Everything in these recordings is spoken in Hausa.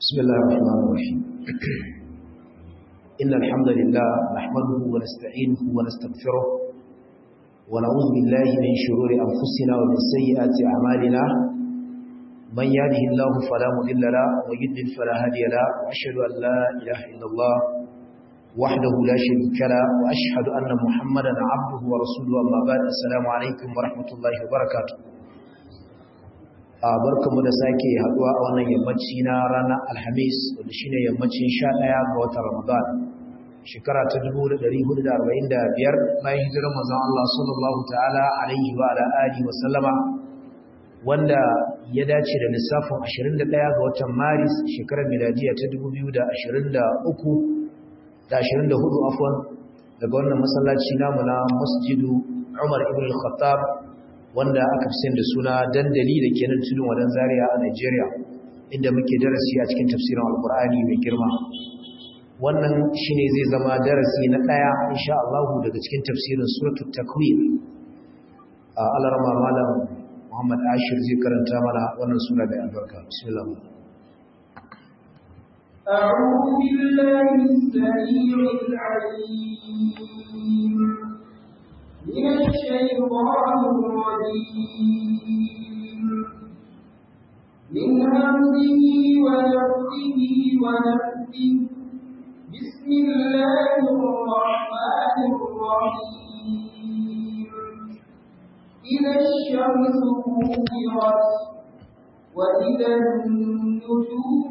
بسم الله الرحمن الرحيم إن الحمد لله نحمده ونستعينه ونستغفره ونعوذ بالله من شرور أنفسنا ومن سيئات أعمالنا من يهده الله فلا مضل له ويضلل فلا هادي له وأشهد أن لا إله إلا الله وحده لا شريك له وأشهد أن محمدا عبده ورسوله أما بعد السلام عليكم ورحمة الله وبركاته barkamu da sake haduwa a wannan yammaci na ranar alhamis wanda shine yammacin 11 ga watan ramadan shekara ta 1445 bayan hijirar manzon Allah sallallahu ta'ala alaihi wa ala alihi wa sallama wanda ya dace da lissafin 21 ga watan maris shekarar miladiya ta 2023 da 24 afwan daga wannan masallaci namu na masjidu Umar ibn al-Khattab wanda aka fi da suna dandali da ke nan tudun wadan zaria a Nigeria inda muke darasi a cikin tafsirin alkur'ani mai girma wannan shine zai zama darasi na daya insha Allah daga cikin tafsirin suratul takwir a alarma malam Muhammad Ashir zai karanta mana wannan sura da albarka bismillah أعوذ بالله السميع العليم من الشيطان الرجيم من همزه ونفسه ونفسه بسم الله الرحمن الرحيم إذا الشمس كورت وإذا النجوم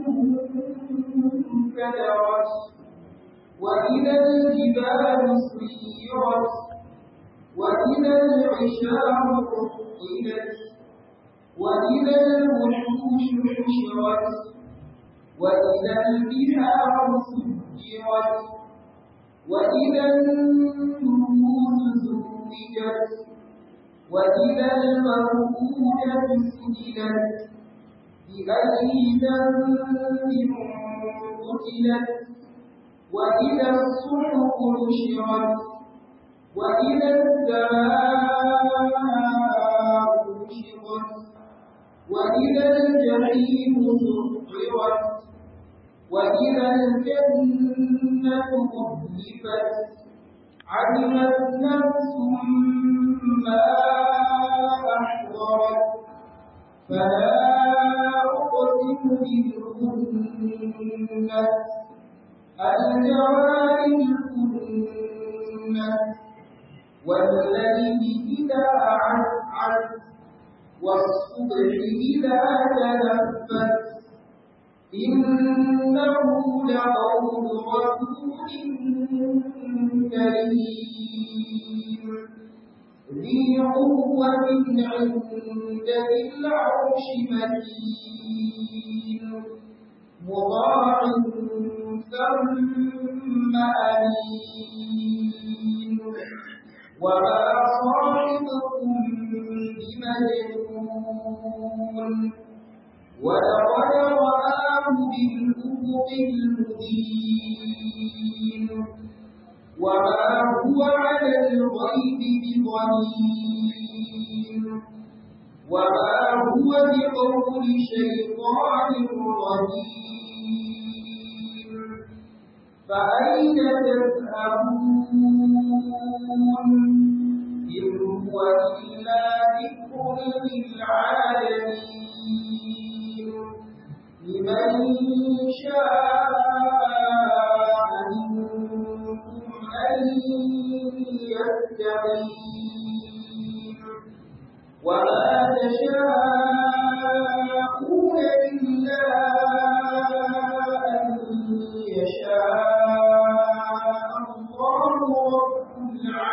كدرت وإذا الجبال سيرت وإذا العشار عطلت وإذا الوحوش حشرت وإذا البحار سجرت وإذا النجوم زوجت وإذا الموءودة سئلت بأي ذنب قتلت وإذا الصحف نشرت وإذا السماء كشطت وإذا الجحيم سعرت وإذا الجنة أزلفت علمت نفس ما أحضرت فلا أقسم بالكنس الجوار الكنس والليل إذا عسعس والصبح إذا تنفس إنه لقول رسول كريم ذي قوة عند ذي العرش مكين مطاع ثم أمين وما صاحبكم بمجنون ولقد رآه بالأفق المبين وما هو على الغيب بضنين وما هو بقول شيطان رجيم فأين تذهبون إن هو إلا ذكر للعالمين لمن شاء منكم أن يستقيم وما تشاءون إلا أن يشاء الله رب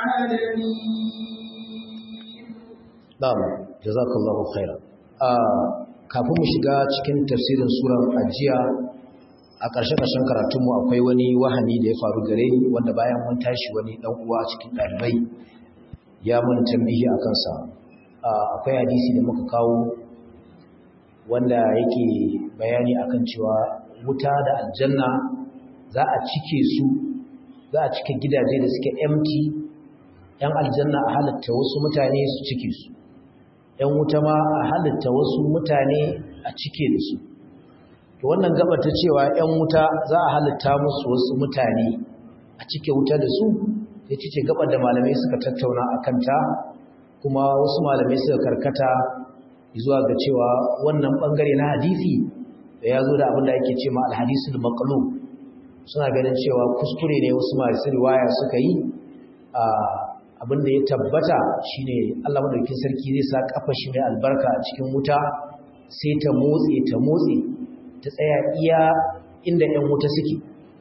العالمين na'am jazakallahu khairan kafin mu shiga cikin tafsirin surar ajiya a ƙarshe ƙarshen karatunmu akwai wani wahani da ya faru gare ni wanda bayan mun tashi wani ɗan uwa cikin ɗalibai ya mun tambihi a kansa akwai hadisi da muka kawo wanda yake bayani akan cewa wuta da aljanna za a cike su za a cike gidaje da suke empty yan aljanna a halatta wasu mutane su cike su ‘yan wuta ma a halitta wasu mutane a cike da su. To to wannan gaba ta cewa 'yan wuta za a halitta musu wasu mutane a cike wuta da su ya ce gabar da malamai suka tattauna a kanta kuma wasu malamai suka karkata zuwa ga cewa wannan bangare na hadisi da ya zo da abin da ake ce ma alhadisul maqlub suna ganin cewa kuskure ne wasu masu riwaya suka yi abin da ya tabbata shine Allah madaukakin sarki zai sa kafa shi mai albarka a cikin wuta sai ta motse ta motse ta tsaya iya inda 'yan wuta suke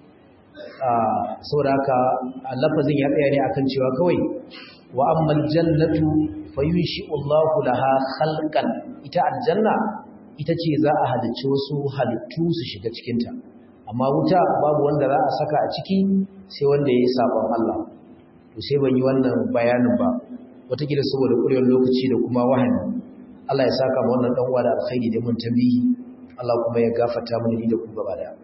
saboda haka lafazin ya tsaya ne akan cewa kawai wa ammal jannatu fayunshi'u Allahu laha khalqan ita aljanna ita ce za a halicci wasu halittu su shiga cikin ta amma wuta babu wanda za a saka a ciki sai wanda yayi sabon Allah to sai ban yi wannan bayanin ba wataƙila saboda ƙurewar lokaci da kuma wahani Allah ya saka ma wannan dan uwa da alkhairi da mun tambihi Allah kuma ya gafarta mana ni da ku gaba daya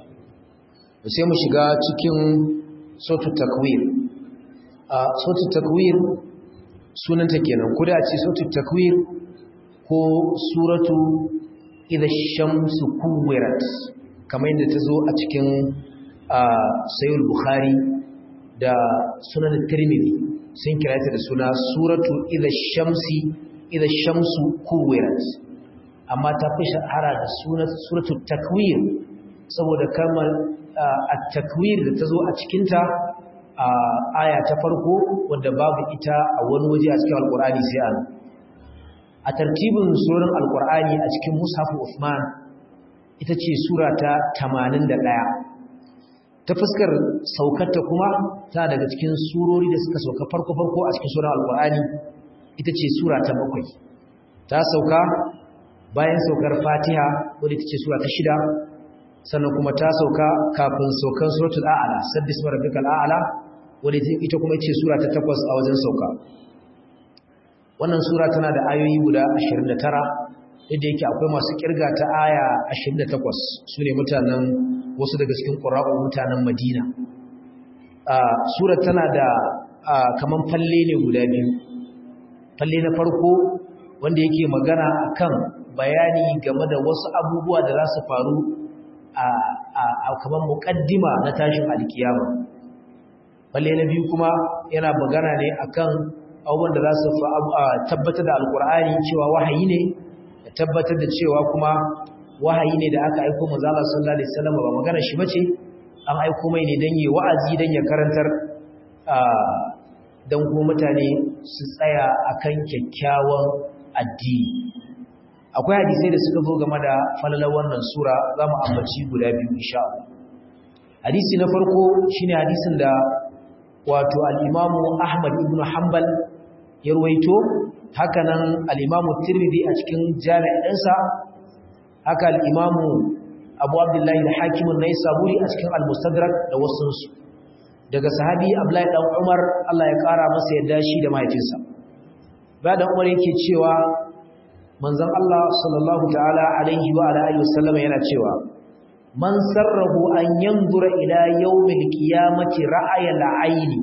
sai mu shiga cikin sautu takwir a sautu takwir sunanta kenan ko da ce sautu takwir ko suratu idha shamsu kuwirat kamar yadda ta zo a cikin sayyid bukhari da sunan tirmidhi sun kira ta da suna suratu idha shamsi idha shamsu kuwirat amma ta fi shahara da suratu takwir saboda kamar a takwir da ta zo a cikinta a aya ta farko wadda babu ita a wani waje a cikin alkur'ani sai an a tartibin suran alkur'ani a cikin mushafu Uthman ita ce sura ta 81 ta fuskar saukarta kuma ta daga cikin surori da suka sauka farko-farko a cikin suran alkur'ani ita ce sura ta bakwai ta sauka bayan saukar fatiha wadda ita ce sura ta shida sannan kuma ta sauka kafin saukan suratul a'la sabbis rabbikal a'la wadda ita kuma ce sura ta takwas a wajen sauka wannan sura tana da ayoyi guda 29 yadda yake akwai masu kirga ta aya 28 sune mutanen wasu daga cikin qura'u mutanen Madina sura tana da kaman falle ne guda biyu falle na farko wanda yake magana akan bayani game da wasu abubuwa da za su faru a kamar muƙaddima na tashin alkiyama balle na biyu kuma yana magana ne akan abubuwan da za su tabbatar da alkur'ani cewa wahayi ne da tabbatar da cewa kuma wahayi ne da aka aiko manzala sallallahu alaihi wasallam ba magana shi bace an aiko mai ne dan yi wa'azi dan ya karantar dan kuma mutane su tsaya akan kyakkyawan addini akwai hadisai da suka zo game da falalar wannan sura za mu ambaci guda biyu insha Allah hadisi na farko shine hadisin da wato al-Imamu Ahmad ibn Hanbal ya ruwaito haka nan al-Imamu Tirmidhi a cikin jami'in ɗinsa haka al-Imamu Abu Abdullah al-Hakim an-Naisaburi a cikin al-Mustadrak da wasunsu daga sahabi Abdullahi dan Umar Allah ya kara masa yadda shi da mahaifinsa bayan Umar yake cewa manzon Allah sallallahu ta'ala alaihi wa alihi wasallam yana cewa man sarrahu an yanzura ila yawmil qiyamati ra'ayal ayni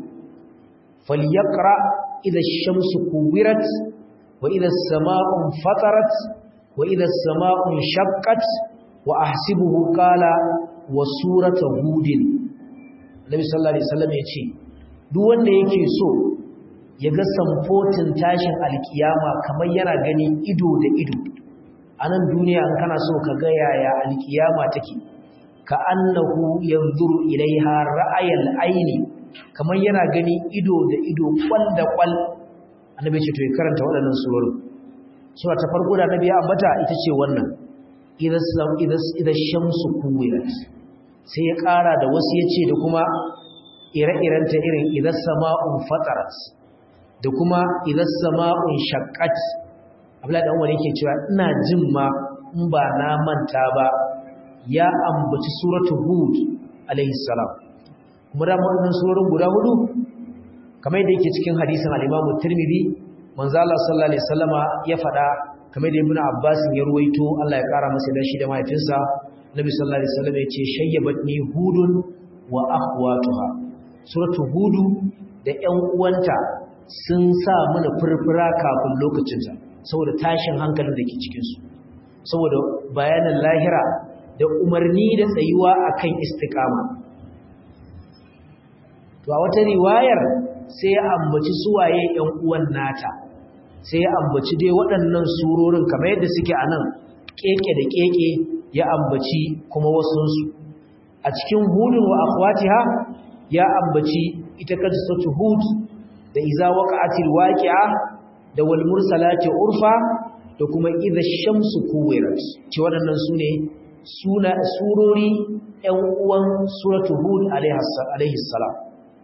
falyaqra idha ash-shamsu kuwirat wa idha as-samaa'u fatarat wa idha as-samaa'u shaqqat wa ahsibuhu qala wa suratu hudin Nabi sallallahu alaihi wasallam yace duk wanda yake so ya ga samfotin tashin alkiyama kamar yana gani ido da ido a nan duniya an kana so ka ga yaya alkiyama take ka annahu yanzuru ilaiha ra'ayal aini kamar yana gani ido da ido kwal da kwal annabi ce to ya karanta waɗannan surorin sura ta farko da annabi ya ambata ita ce wannan idas idas idas shamsu kuwirat sai ya ƙara da wasu yace da kuma ire-irenta irin idas sama'un fatarat da kuma idan sama'un shaqqat Abdullahi dan wani yake cewa ina jin ma in ba na manta ba ya ambaci suratul hud alaihi salam kuma da wannan surorin guda hudu kamar yadda yake cikin hadisin al-Imam Tirmidhi manzo Allah sallallahu alaihi wasallama ya faɗa kamar da Ibn Abbas ya ruwaito Allah ya kara masa da shi da mahaifinsa Nabi sallallahu alaihi wasallam ya ce shayyabatni hudun wa akhwatuha suratul hudu da ƴan uwanta sun sa mana furfura kafin lokacinsa saboda tashin hankalin da ke cikinsu saboda bayanin lahira da da umarni da tsayuwa akan istiqama to a wata riwayar sai ya ambaci suwaye ɗan uwan nata sai ya ambaci dai waɗannan surorin kamar yadda suke a nan keke da keke ya ambaci kuma wasunsu a cikin hudun wa akhwatiha ya ambaci ita qissatu hud da iza waqa'atil waqi'a da wal mursalati urfa da kuma idha shamsu kuwirat ce waɗannan sune suna surori ɗan uwan suratu hud alaihi salam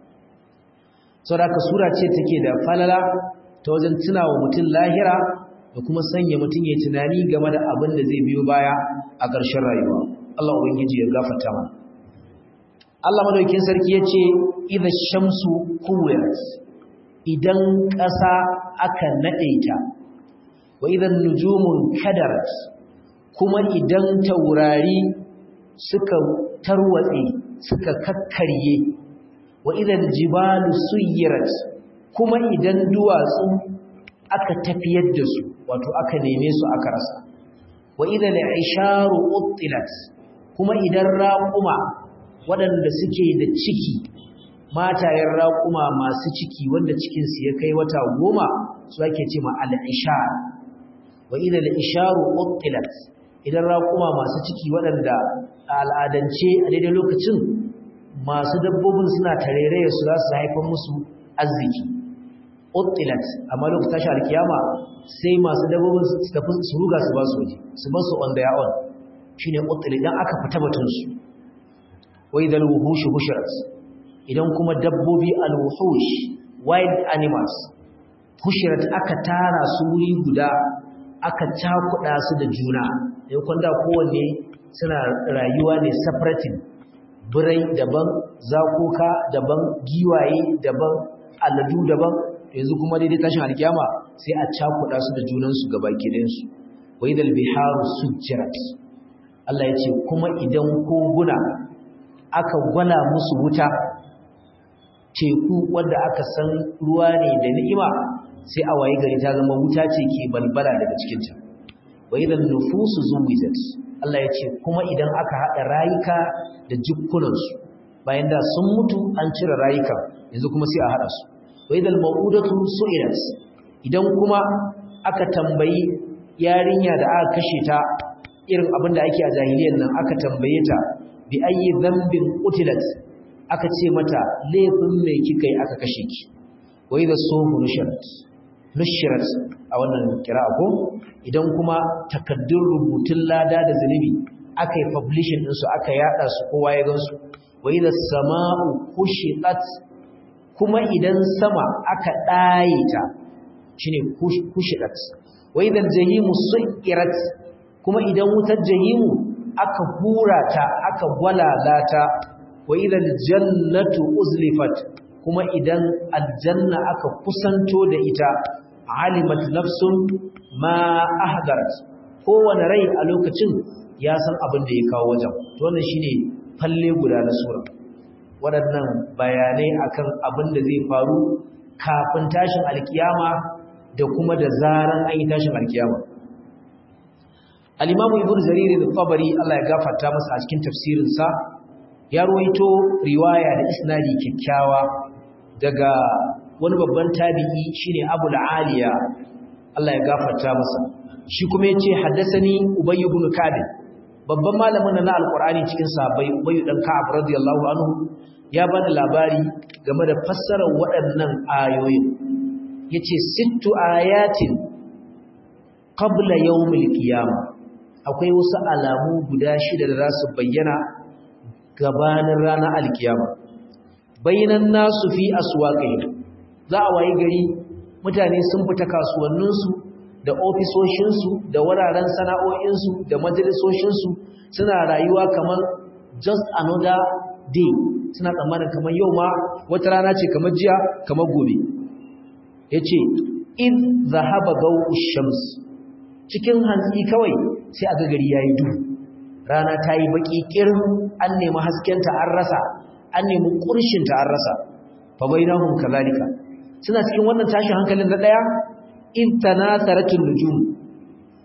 saboda sura ce take da falala ta wajen tunawa mutum lahira da kuma sanya mutum ya tunani game da abin da zai biyo baya a ƙarshen rayuwa Allah ubangiji ya gafarta mana Allah madaukakin sarki yace idha shamsu kuwirat idan ƙasa aka nade ta wa idan nujumun kadarat kuma idan taurari suka tarwatse suka kakkarye wa idan jibalu suyirat kuma idan duwatsu aka tafiyar da su wato aka neme su aka rasa wa idan isharu uttilat kuma idan raquma waɗanda suke da ciki matayen raƙuma masu ciki wanda cikinsu ya kai wata goma su ake ce ma al'ishar wa idan al'isharu uttilat idan raƙuma masu ciki waɗanda a al'adance a daidai lokacin masu dabbobin suna tarairaya su za su haifar musu arziki uttilat amma lokacin tashi alkiyama sai masu dabbobin su tafi su ruga su ba su waje su ba su on their own shine uttilat idan aka fita batunsu wa idan wuhush hushirat idan kuma dabbobi al-wuhush wild animals hushirat aka tara su wuri guda aka cakuɗa su da juna yau kwanda kowanne suna rayuwa ne separating birai daban zakoka daban giwaye daban aladu daban yanzu kuma daidai tashin alkiyama sai a cakuɗa su da junansu gaba gidansu wai dal biharu sujjirat Allah ya ce kuma idan koguna aka gwala musu wuta teku wadda aka san ruwa ne da ni'ima sai a waye gari ta zama wuta ce ke balbala daga cikinta wa idan nufusu zuwijat Allah ya ce kuma idan aka haɗa rayuka da jikkunansu bayan da sun mutu an cire rayuka yanzu kuma sai a haɗa su wa idan ma'udatu su'ilat idan kuma aka tambayi yarinya da aka kashe ta irin abin da ake a jahiliyar nan aka tambaye ta bi ayi dhanbin qutilat aka ce mata laifin mai kika yi aka kashe ki wa idha suhu nushirat nushirat a wannan kira'a ko idan kuma takaddun rubutun lada da zunubi aka yi publishing ɗinsu aka yada su kowa ya gansu wa idha sama'u kushitat kuma idan sama aka ɗaye ta shine kushitat wa idha jahimu su'irat kuma idan wutar jahimu aka hura ta aka gwalala ta wa idan jannatu uzlifat kuma idan aljanna aka kusanto da ita alimat nafsun ma ahdarat kowane rai a lokacin ya san abin da ya kawo wajen to wannan shine falle guda na sura waɗannan bayanai akan abin da zai faru kafin tashin alkiyama da kuma da zaran an yi tashin alkiyama al-imamu ibnu jarir al-tabari Allah ya gafarta masa a cikin tafsirinsa ya ruwaito riwaya da isnadi kyakkyawa daga wani babban tabi'i shine Abul Aliya Allah ya gafarta masa shi kuma yace haddathani Ubay ibn Ka'b babban malamin na alqur'ani cikin sahabbai Ubay dan Ka'ab radiyallahu anhu ya bada labari game da fassarar waɗannan ayoyin yace sittu ayatin qabla yawmil qiyamah akwai wasu alamu guda shida da za su bayyana gabanin ranar alkiyama bayanan nasu fi aswaqi za a wayi gari mutane sun fita kasuwanninsu da ofisoshinsu da wuraren sana'o'insu da majalisoshinsu suna rayuwa kamar just another day suna tsammanin kamar yau ma wata rana ce kamar jiya kamar gobe yace in zahaba gawu shams cikin hantsi kawai sai a gari yayi duhu rana ta yi baki kirin an nemi haskenta an rasa an nemi ƙurshinta an rasa fa bainahum kazalika suna cikin wannan tashin hankalin da daya in tanasaratul nujum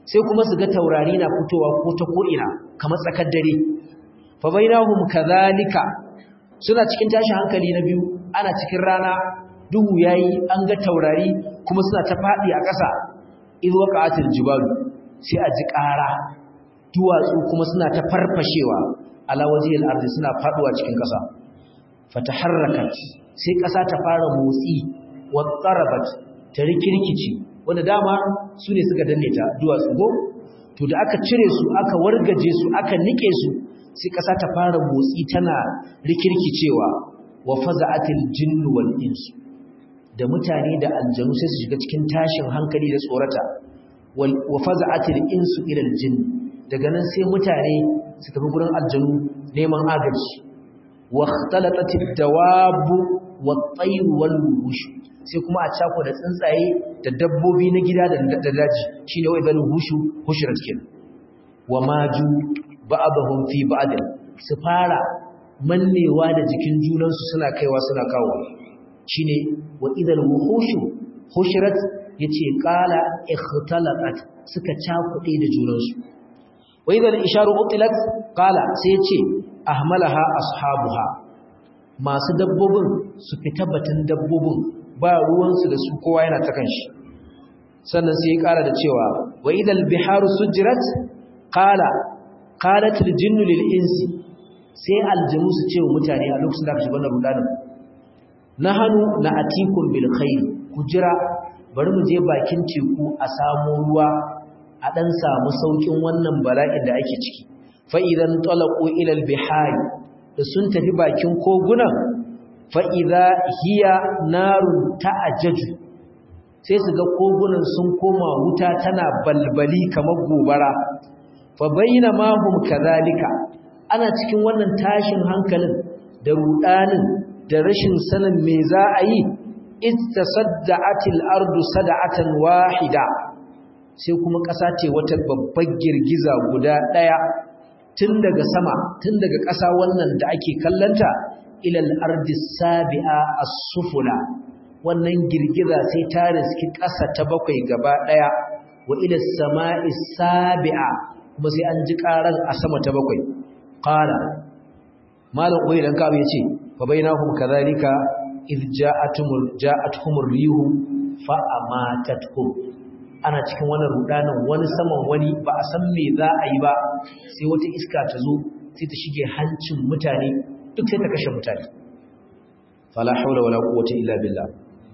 sai kuma su ga taurari na fitowa ko ta ko'ina kamar tsakar dare fa bainahum kadhalika suna cikin tashin hankali na biyu ana cikin rana duhu yayi an ga taurari kuma suna ta fadi a ƙasa idh waqa'atil jibalu sai a ji ƙara duwatsu kuma suna ta farfashewa ala wajhil ardi suna faduwa cikin ƙasa fataharrakat sai ƙasa ta fara motsi wa tsarabat ta rikirkici wanda dama su ne suka danne ta duwatsu go to da aka cire su aka wargaje su aka nike su sai ƙasa ta fara motsi tana rikirkicewa wa faza'atil jinnu wal insu da mutane da aljanu sai su shiga cikin tashin hankali da tsorata wa faza'atil insu ila aljinn daga nan sai mutane su tafi gurin aljanu neman agaji wa ikhtalatat ad-dawab wat-tayr wal-wuhush sai kuma a cako da tsuntsaye da dabbobi na gida da daji shine wai bal hushu hushrat kin wa maju ba'dahum fi ba'd su fara mannewa da jikin junansu suna kaiwa suna kawo shine wa idal wuhushu hushrat yace qala ikhtalaqat suka cakude da junansu wa idal isharu utilat qala sai yace ahmalaha ashabuha masu dabbobin su fita batun dabbobin ba ruwansu da su kowa yana ta kanshi sannan sai ya kara da cewa wa idal biharu sujirat qala qalat al jinnu lil insi sai aljinu su ce wa mutane a lokacin da aka shiga wannan rudanin nahanu na atikum bil khair ku jira bari mu je bakin teku a samu ruwa a dan samu saukin wannan bala'in da ake ciki fa idan talaqu ila al bihari da sun tafi bakin kogunan fa idza hiya narun ta'ajjaju sai su ga kogunan sun koma wuta tana balbali kamar gobara fa bainama hum kadhalika ana cikin wannan tashin hankalin da rudanin da rashin sanin me za a yi istasadda'atil ardu sada'atan wahida sai kuma ƙasa ce wata babbar girgiza guda ɗaya tun daga sama tun daga ƙasa wannan da ake kallanta ilal ardi sabi'a as-sufula wannan girgiza sai ta riski ƙasa ta bakwai gaba ɗaya wa ila sama'i sabi'a kuma sai an ji ƙaran a sama ta bakwai qala malam koyi dan kawo yace fa bainahum kadhalika id ja'atumul ja'atuhumur rihu fa amatatuhum ana cikin wannan rudanin wani saman wani ba a san me za a yi ba sai wata iska ta zo sai ta shige hancin mutane duk sai ta kashe mutane fala haula wala quwwata illa billah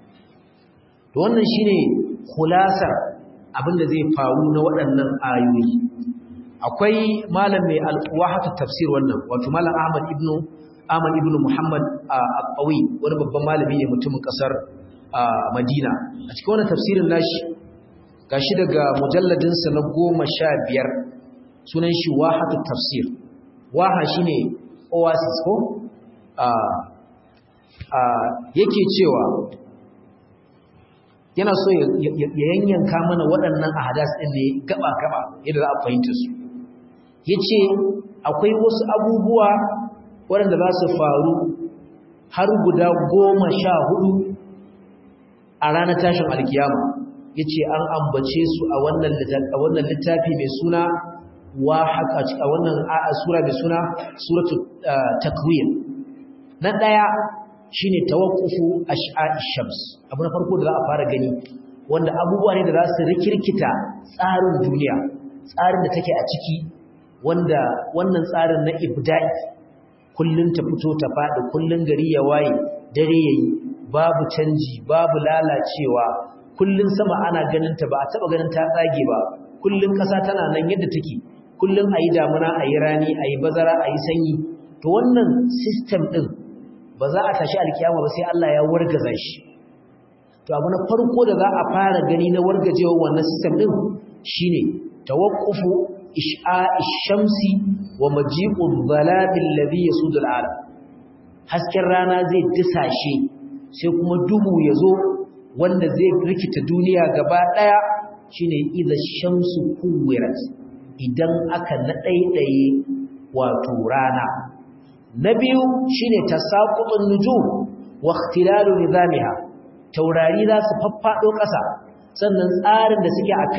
to wannan shine khulasar abinda zai faru na waɗannan ayoyi akwai malam mai al-wahatu tafsir wannan wato malam Ahmad ibnu Ahmad ibnu Muhammad al-Qawi wani babban malami ne mutumin kasar Madina a cikin wannan tafsirin nashi gashi daga mujalladin sa na 15 sunan shi wahatu tafsir waha shine oasis ko yake cewa yana so ya yanyanka mana waɗannan ahadas ɗin ne gaba-gaba yadda za a fahimta su ya ce akwai wasu abubuwa waɗanda za su faru har guda goma sha hudu a ranar tashin alkiyama ya ce an ambace su a wannan littafi mai suna wa haka a wannan sura mai suna suratu takwir na ɗaya shine tawaqqufu ash'a'ish shams abu na farko da za a fara gani wanda abubuwa ne da za su rikirkita tsarin duniya tsarin da take a ciki wanda wannan tsarin na ibda'i kullun ta fito ta fadi kullun gari ya waye dare yayi babu canji babu lalacewa kullun sama ana ganin ta ba a taba ganin ta tsage ba kullun kasa tana nan yadda take kullun ayi damuna ayi rani ayi bazara ayi sanyi to wannan system din ba za a tashi alkiyama ba sai Allah ya wargaza shi to abu na farko da za a fara gani na wargajewa wannan system din shine tawaqqufu ish'a'ish shamsi wa maji'u dhalabil ladhi yasudul alam hasken rana zai disashe sai kuma duhu yazo wanda zai rikita duniya gaba daya shine idza shamsu kuwirat idan aka nadaidaye wato rana na biyu shine tasaqutun nujum wa ikhtilalu nizamiha taurari za su faffado ƙasa sannan tsarin da suke akai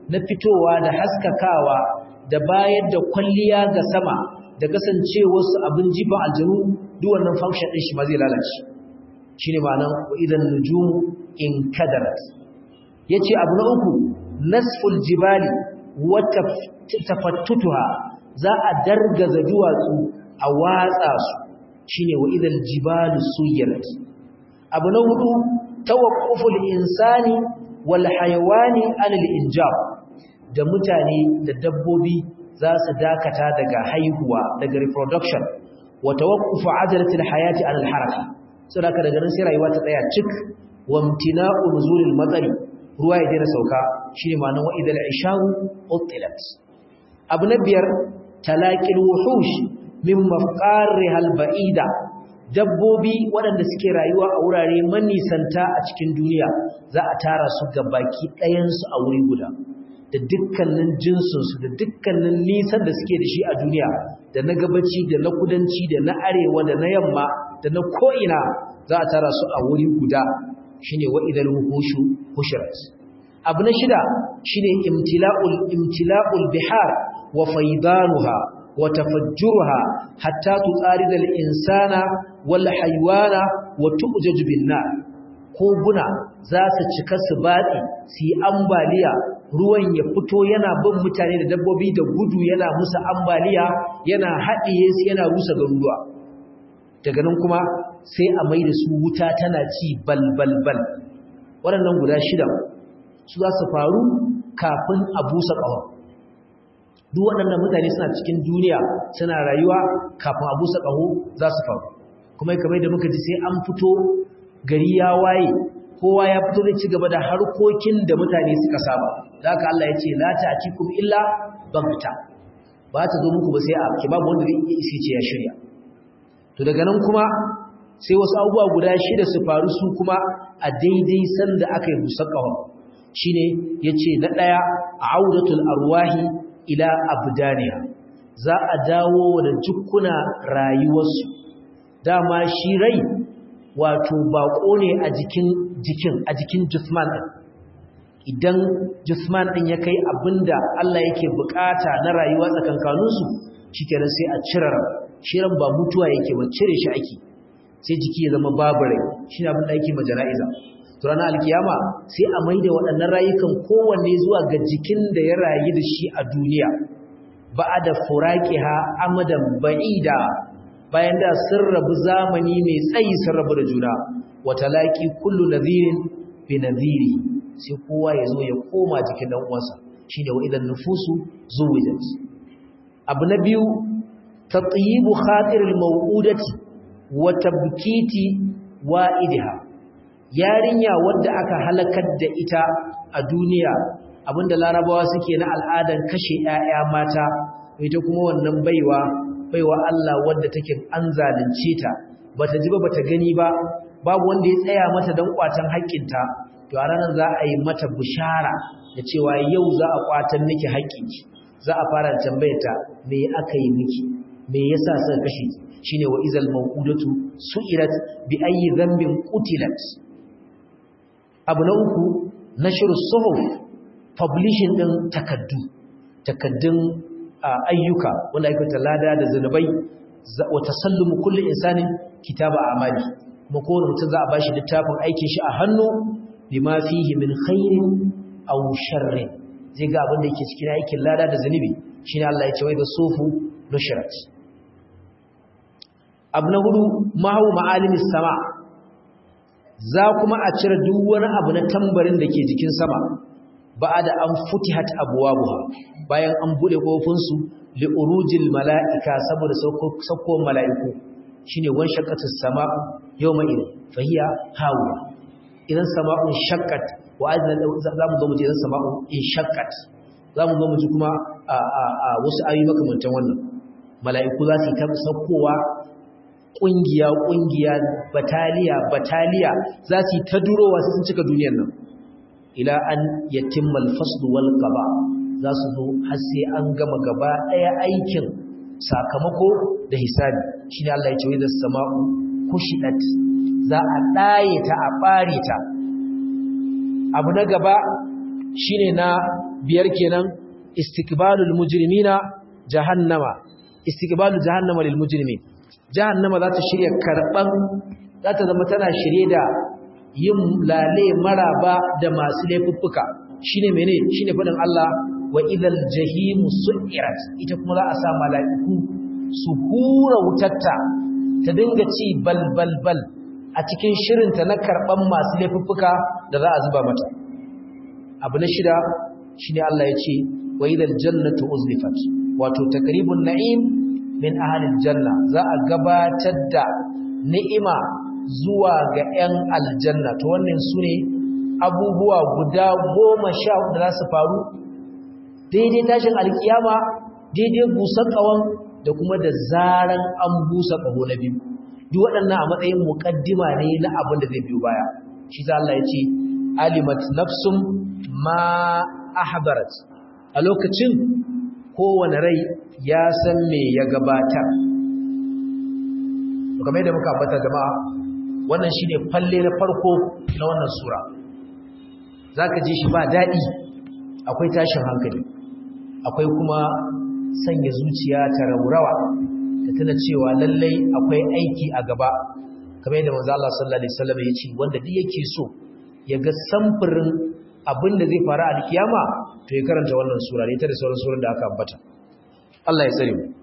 na fitowa da haskakawa da bayar da kwalliya ga sama da kasancewarsu abin jifan aljanu duk wannan function ɗin shi ma zai lalace shi ne ma'anan idan nujumu in kadarat ya ce abu na uku nasful jibali wata tafattutuha za a dargaza duwatsu a watsa su shi ne wa idan jibalu suyirat abu na hudu tawaqquful insani wal hayawani anil injab da mutane da dabbobi za su dakata daga haihuwa daga reproduction wa tawaqqufu ajalatil hayati anil haraka saboda daga nan sai rayuwa ta tsaya cik wa imtina'u nuzulil matari ruwa ya daina sauka shine ma'anar wa idal isharu utilat abu na biyar talaqil wuhush min mafqarihal ba'ida dabbobi waɗanda suke rayuwa a wurare manisanta a cikin duniya za a tara su ga baki ɗayansu a wuri guda da dukkanin jinsinsu da dukkanin nisan da suke da shi a duniya da na gabaci da na kudanci da na arewa da na yamma da na ko'ina za a tara su a wuri guda shi ne wa'idar hushu hushirat abu na shida shi ne imtila'ul bihar wa faidanuha wa tafajjuruha hatta tutsari da insana wal haiwana wa tu'jaju bin nar koguna za su cika su batsi su yi ambaliya ruwan ya fito yana bin mutane da dabbobi da gudu yana musu ambaliya yana haɗiye su yana rusa garuruwa daga nan kuma sai a mai da su wuta tana ci balbalbal waɗannan guda shida su za su faru kafin a busa ƙahon duk waɗannan mutane suna cikin duniya suna rayuwa kafin a busa ƙaho za su faru kuma kamar da muka ji sai an fito gari ya waye kowa ya fito da ci gaba da harkokin da mutane suka saba da haka Allah ya ce la ta'tikum illa bagta ba ta zo muku ba sai a ki babu wanda zai isi ce ya shirya to daga nan kuma sai wasu abubuwa guda shida su faru su kuma a daidai sanda aka yi musakawa shine yace na daya audatul arwahi ila abdaniha za a dawo da jukkuna rayuwarsu dama shi rai wato bako ne a jikin jikin a jikin jisman din idan jisman din ya kai abinda Allah yake bukata na rayuwa tsakankaninsu shikenan sai a cire ran shi ran ba mutuwa yake ba cire shi ake sai jiki ya zama babu rai shine abin da yake majala'iza to ranar alkiyama sai a maida waɗannan rayukan kowanne zuwa ga jikin da ya rayu da shi a duniya ba'ada furaqiha amadan ba'ida bayan da sun rabu zamani mai tsayi sun rabu da juna wata laƙi kullu nadhirin bi nadhiri sai kowa ya zo ya koma jikin dan uwansa shine wa idan nufusu zuwijat abu na biyu tatyibu khatiril maw'udati wa tabkiti wa'idha yarinya wadda aka halakar da ita a duniya abinda larabawa suke na al'adan kashe 'ya'ya mata ita kuma wannan baiwa baiwa Allah wadda take an zalunce ta bata ji ba bata gani ba babu wanda ya tsaya mata dan kwatan haƙƙinta to a ranar za a yi mata bishara da cewa yau za a kwatan miki haƙƙinki za a fara tambayar ta me aka yi miki me yasa suka kashe ki shine wa izal mawqudatu su'irat bi ayyi dhanbin qutilat abu na uku nashru suhuf publishing din takaddu takaddun ayyuka wanda ake lada da zanubai wa tasallumu kulli insanin kitaba amali kuma kowane mutum za a bashi littafin aikin shi a hannu bima fihi min khairin aw sharrin zai ga abin da yake cikin aikin lada da zanubi shine Allah ya ce wai da sufu nushrat abu na hudu mahu ma'alimis sama za kuma a cire duk wani abu na tambarin da ke jikin sama ba da an futihat abwabuha bayan an bude kofinsu li urujil mala'ika saboda saukowar mala'iku shine wan shaqqatus sama'u yawma idin fahiya hawiya idan sama'un shaqqat wa azna zamu zo mu ji idan sama'un in shaqqat zamu zo mu ji kuma a wasu ayoyi makamantan wannan mala'iku za su ta saukowa kungiya kungiya bataliya bataliya za su ta durowa sun cika duniyar nan ila an yatimma al-fasl wal qada za su zo har sai an gama gaba daya aikin sakamako da hisabi shine Allah ya ce wa sama'u kushidat za a daye ta a bare ta abu na gaba shine na biyar kenan istiqbalul mujrimina jahannama istiqbalul jahannama lil mujrimin jahannama za ta shirya karban za ta zama tana shirye da yin lale maraba da masu laifuffuka shine mene shine fadin Allah wa idal jahim su'irat ita kuma za a sa mala'iku su hura wutarta ta dinga ci bal bal bal a cikin shirinta na karban masu laifuffuka da za a zuba mata abu na shida shine Allah ya ce wa idal jannatu uzlifat wato takribun na'im min ahlil janna za a gabatar da ni'ima zuwa ga 'yan aljanna to wannan sune abubuwa guda goma sha da za su faru daidai tashin alkiyama daidai busar ƙawon da kuma da zaran an busa ƙaho na biyu duk waɗannan a matsayin muƙaddima ne na abin da zai biyu baya shi za Allah ya ce alimat nafsum ma ahbarat a lokacin kowane rai ya san me ya gabatar kamar yadda muka ambata jama'a wannan shine falle na farko na wannan sura zaka ji shi ba dadi akwai tashin hankali akwai kuma sanya zuciya ta raurawa da tana cewa lallai akwai aiki a gaba kamar yadda manzo Allah sallallahu alaihi wasallam ya ce wanda duk yake so ya ga samfurin abin da zai faru a kiyama to ya karanta wannan sura ne ta da sauran surun da aka ambata Allah ya tsare mu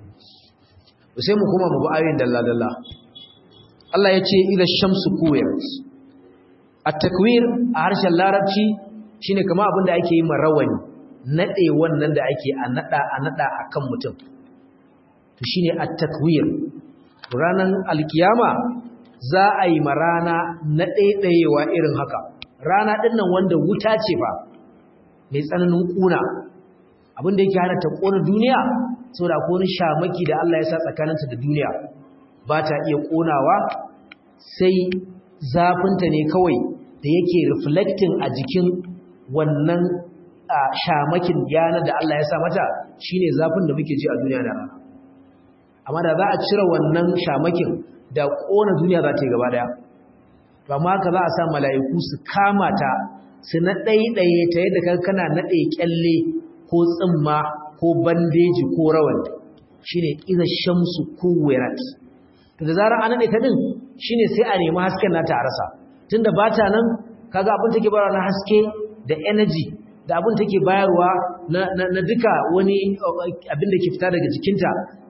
sai mu kuma mu bi ayoyin dalla dalla Allah ya ce idza shamsu kuwirat at-takwir a harshen larabci shine kamar abin da ake yi marawani nade wannan da ake a nada a nada akan mutum to shine at-takwir ranan alkiyama za a yi marana na ɗaiɗayewa irin haka rana ɗin nan wanda wuta ce ba mai tsananin ƙuna abinda yake hana ta ƙona duniya sau da wani shamaki da Allah ya sa tsakaninta da duniya ba ta iya ƙonawa sai zafinta ne kawai da yake reflecting a jikin wannan shamakin yana da Allah ya sa mata shine zafin da muke ji a duniya da rana amma da za a cire wannan shamakin da ƙona duniya za ta yi gaba daya amma haka za a sa mala'iku su kama ta su na ɗaiɗaye ta yadda kan kana naɗe ƙyalle ko tsimma ko bandeji ko rawan shi ne iza shamsu kuwirat to da zarar an naɗe ta ɗin shi ne sai a nemi hasken nata a rasa tun da ba ta nan kaga abin take bayarwa na haske da energy da abin take bayarwa na duka wani abin da ke fita daga jikinta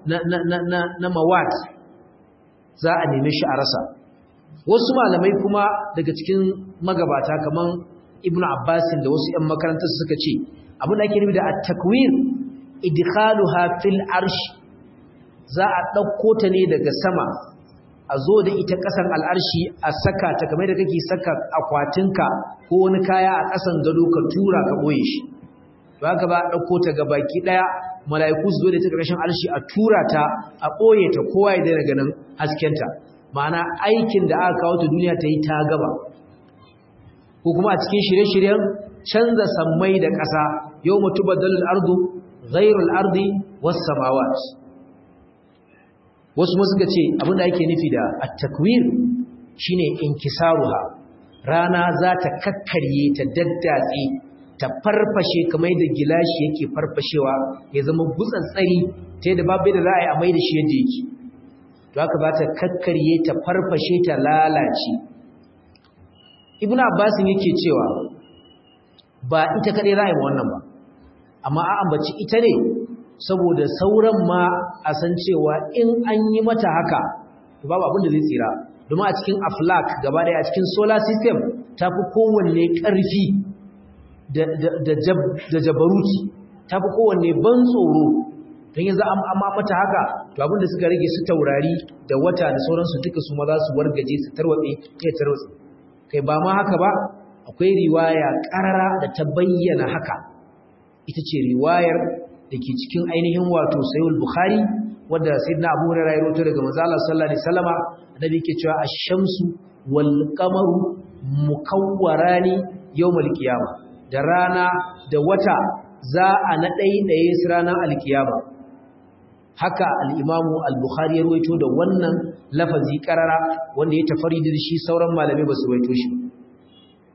na mawat za a neme shi a rasa wasu malamai kuma daga cikin magabata kaman ibnu abbasin da wasu ƴan makarantar suka ce abin da ake nufi da at-takwir idkhaluha fil arsh za a dauko ta ne daga sama a zo da ita kasan al'arshi a saka ta kamar da kake saka akwatinka ko wani kaya a kasan gado ka tura ka boye shi to haka ba a dauko ta ga baki daya mala'iku su zo da ita ƙarshen arshi a tura ta a ɓoye ta kowa ya daina ganin haskenta ma'ana aikin da aka kawo ta duniya ta yi ta gaba ko kuma a cikin shirye-shiryen canza sammai da ƙasa yau mutu badalin ardu ghairul ardi wasu samawat wasu masu ga ce abinda ake nufi da at-takwir shine inkisaruha rana za ta kakkarye ta daddatse ta farfashe kamar da gilashi yake farfashewa ya zama gutsatsari ta yadda babu da za a yi a mai da shi yadda yake to haka ba ta kakkarye ta farfashe ta lalace ibn abbas yake cewa ba ita kadai za a yi wannan ba amma a ambaci ita ne saboda sauran ma a san cewa in an yi mata haka to babu abin da zai tsira domin a cikin aflak gaba daya a cikin solar system ta fi kowanne ƙarfi da jabaruti ta fi kowanne ban tsoro don yanzu an mata haka to abinda suka rage su taurari da wata da sauransu duka su ma za su wargaje su tarwatse ya tarwatse kai ba ma haka ba akwai riwaya karara da ta bayyana haka ita ce riwayar da ke cikin ainihin wato sayul bukhari wadda sayyidina abu hurairah ya rawaito daga manzo Allah sallallahu alaihi wasallama annabi yake cewa ash-shamsu wal qamaru mukawwarani yawmal qiyamah da rana da wata za a na ɗaiɗaye su ranar alkiyama haka al'imamu al-bukhari ya ruwaito da wannan lafazi ƙarara wanda ya tafari da shi sauran malamai ba su ruwaito shi